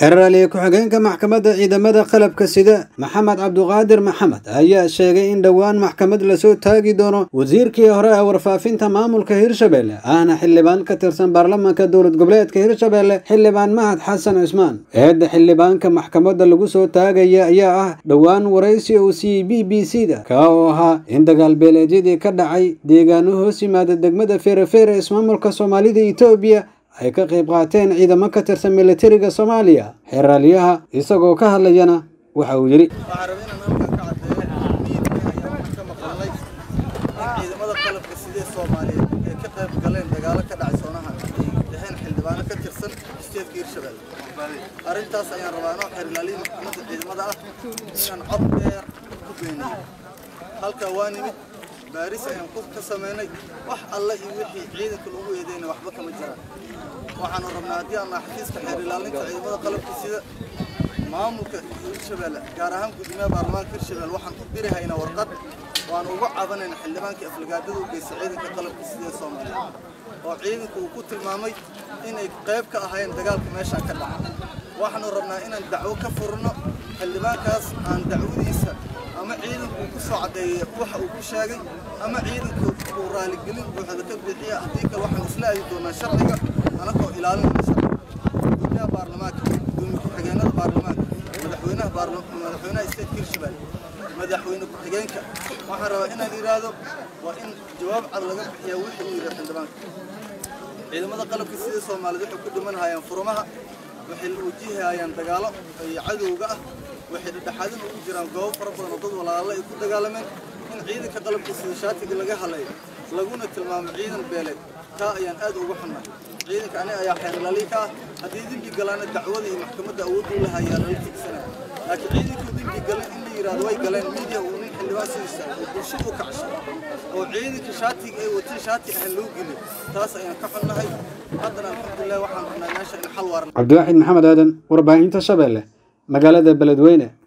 xeraalye ku-xigeenka maxkamadda ciidamada qalabka sida maxamed cabduqaadir maxamed ayaa sheegay in dhowaan maxkamad lasoo taagi doono wasiirkii hore ee warfaafinta maamulka hirshabelle ahna xildhibaan ka tirsan baarlamaanka dowlad goboleedka hirshabelle xildhibaan mahad xasan cismaan eedda xildhibaanka maxkamadda lagu soo taagaya ayaa ah dhowaan waraysi uu siiyey b b c da kaa oo ahaa in dagaalbeeleedyadii ka dhacay deegaano hoos yimaada degmada feerefeere ismaamulka soomaalida etoobiya ay ka qayb qaateen ciidamo ka tirsan militariga soomaaliya xeraalyaha isagoo ka hadlayana waxa uu yidhi waxaan rabay inaan halkan ka caddeeyo miidka ayaan ka maqalnay in ciidamada qalabka sidee soomaaliyeed ay ka qayb galeen dagaalo ka dhacay soonaha ay dhaheen xildhibaano ka tirsan isteedka hirshabelle arrintaas ayaan rabaa anoo xeerlaaliya maxkamadda ciidamada ah inaan cod dheer ku beeniyey halkaa waa nimid baaris ayaan ku ka samaynay wax alle iyo wixii ciidanka lagu eedeyna waxba kama jiraan waxaanu rabnaa haddii aan nahay xafiiska xeer ilaalinta ciidamada qalabka sida maamulka hirshabelle gaar ahaan gudoomiyaha baarlamaanka hirshabelle waxaan u diri haynaa warqad waan uga cabanayna xildhibaankii aflagaadada u geystay ciidanka qalabka sida ee soomaaliya oo ciidanku uu ku tilmaamay inay qayb ka ahaayeen dagaalka meeshaan ka dhaca waxaanu rabnaa inaan dacwo ka furno xildhibaankaas aan dacwadiisa ama ciidanku uu ku soo caddeeyay waxa uu ku sheegay ama ciidanku uu raaligelin buuxda ka bixiya haddii kale waxaan isla aadi doonaa sharciga anagoo ilaalinayna sharciga gudoomiyaha baarlamaanka gudoomiye ku-xigeenada baarlamaanka madaxweynaha madaxweynaha isteedka hirshabelle madaxweyne ku-xigeenka waxaan rabaa inaan yidhaahdo waa in jawaab cad laga bixiyaa wixii uu yidhi xildhibaanka ciidamada qalabka sida soomaaliyeed waxay ku dhiman hayaan furmaha waxay wajihayaan dagaalo iyo cadowga ah waxay dhexdhexaadin ugu jiraan goobo fara badan oo dad walaalo ay ku dagaalameen in ciidanka qalabka sida shaatiga laga halayo laguna tilmaamo ciidan beeleed taa ayaan aad uga xunnahay ciidanka aniga ayaa xeerlaaliya ka ah haddii dembi galaana dacwada iyo maxkamadda awoodda u lahayaa lala tigsanaya laakiin ciidankuu dembi galan in la yidhahdo way galeen miidiya uu nin xildhibaan soo istaagay oo bulshada u kacshay oo ciidanka shaatiga ay wateen shaati aan loo gelin taas ayaan ka xunnahay haddana alxamdulilah waxaan rabnaa meesha in xal waaran cabdiwaaxid maxamed aadan warbaahinta shabeelle magaalada beledweyne